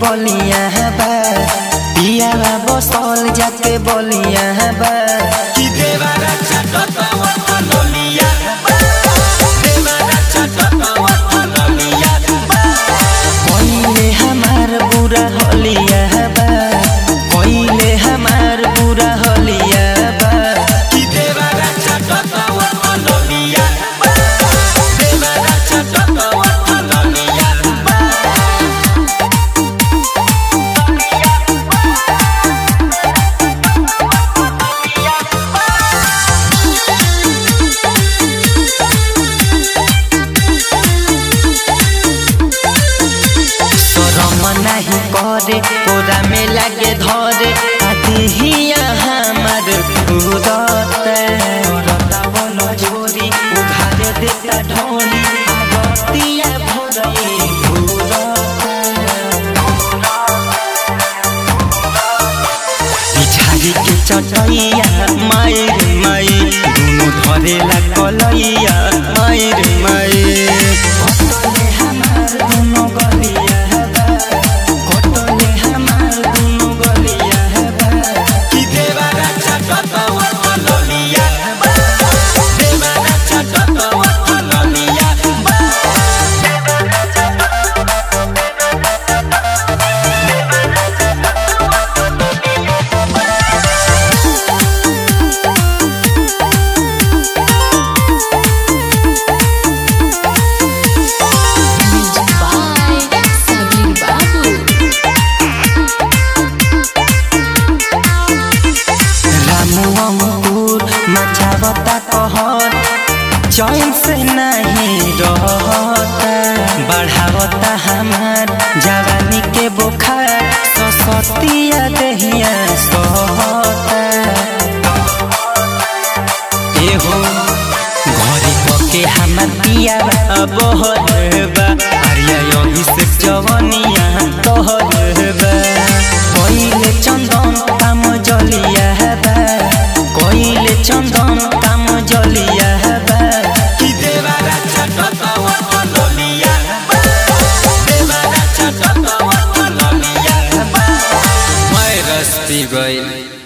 बलिया बा पिया बसल जाके बलिया बा कि देवारा चटतवा अनलिया देवारा चटतवा अनलिया कोइले हमार बुरा हलिया बा कोइले हमार बुरा हलिया बा कि देवारा चटतवा अनलिया देवारा चटतवा अनलिया शरम नाही करे कोरा में लागे धरे आदिहिया हमार खुदते रता बन जोरी उघार देता ढोली आगतिया भरई पिछाड़ी के चटैया मायर माई दुनु धरेला कलैया मायर माई कटले हमार दुनु गलिया बा कटले हमार दुनु गलिया बा कि देवारा चटतवा अनलिया देवारा चटतवा अनलिया Music by Sabir Babu. Ramu अंकुर मचावता कहर चैन से नहीं रहता बढ़ावता हमार जवानी के बुखार ससतिया दहिया सहता एहो घरे पके हमार पिया बहरबा अरिया यही से जवनिया तोहरबा कइले चंदन काम जलिया बा कइले चंदन काम जलिया बा कि देवारा चटतवा अनलिया देवारा चटतवा अनलिया मैं रस्ती गइल